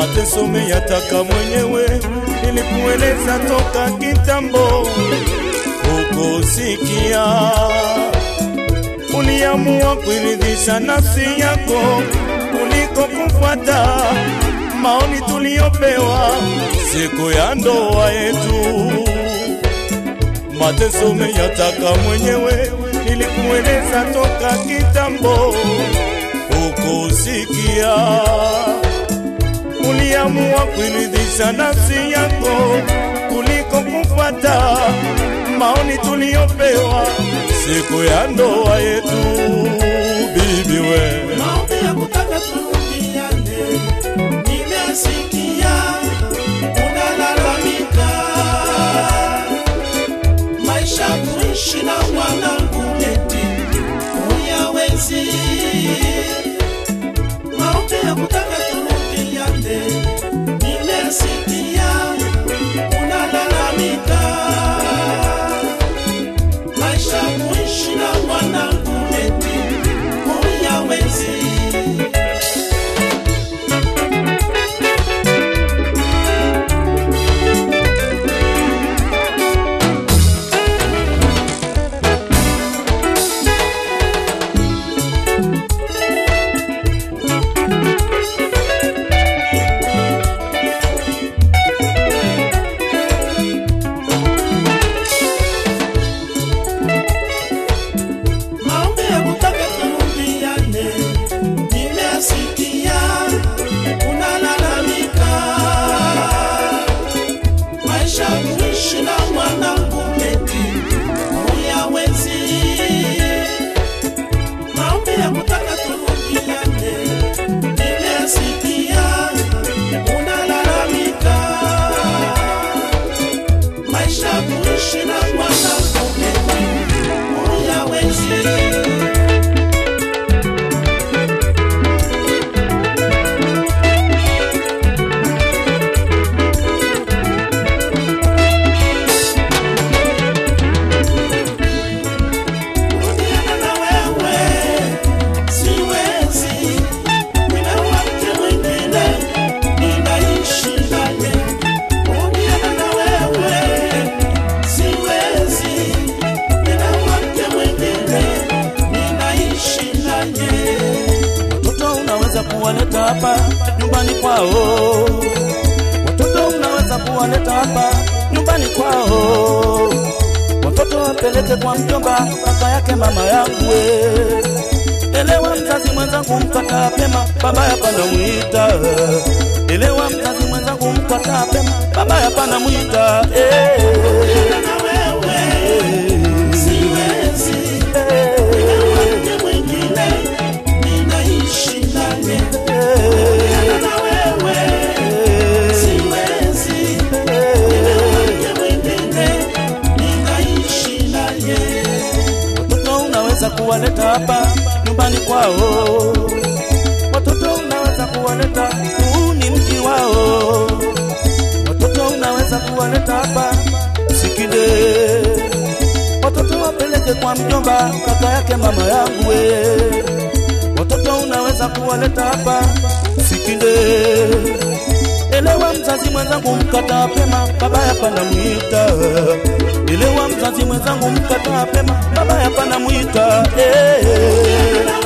mateso meyataka mwenyewe, nilikueleza toka kitambo, ukusikia. Uliamua kuiridhisha nafsi yako kuliko kufuata maoni tuliyopewa siku ya ndoa yetu. Mateso meyataka mwenyewe, nilikueleza toka kitambo, ukusikia. Uliamua kuiridhisha nafsi yako kuliko kufuata maoni tuliyopewa siku ya ndoa yetu. Bibi we, Maombi ya kutaka turudiane, nimesikia unalalamika. Maisha kuishi na mwanangu eti huyawezi. Maombi ya kutaka turudiane, nimesikia unalalamika. Maisha kuishi na mwanangu eti huyawezi. Maombi ya kutaka turudiane, nimesikia unalalamika. Maisha kuishi na mwanangu eti huyawezi. Maombi ya kutaka turudiane, nimesikia unalalamika. Maisha kuishi na mwanangu eti huyawezi. Kurudiana na wewe siwezi, nina mke mwingine ninaishi naye. Kurudiana na wewe siwezi, nina mke mwingine ninaishi naye. Watoto unaweza kuwaleta hapa nyumbani kwao, watoto unaweza kuwaleta hapa nyumbani kwao, watoto wapeleke kwa mjomba, kaka yake mama yangu. we. Elewa mzazi mwenzangu, mkataa pema, baba yapana mwita. Elewa mzazi mwenzangu, mkataa pema, baba yapana mwita. Eh, Na wewe siwezi, nina mke mwingine ninaishi naye. Na wewe siwezi, nina mke mwingine ninaishi naye. Watoto unaweza kuwaleta hapa nyumbani kwao, watoto unaweza kuwaleta, huu ni mji wao. Watoto unaweza kuwaleta hapa Sikinde, watoto wapeleke kwa mjomba, kaka yake mama yangu we. Watoto unaweza kuwaleta hapa Sikinde, elewa mzazi mwenzangu, mkataa pema, baba yapana mwita. Elewa mzazi mwenzangu, mkataa pema, baba yapana mwita. Eh. Na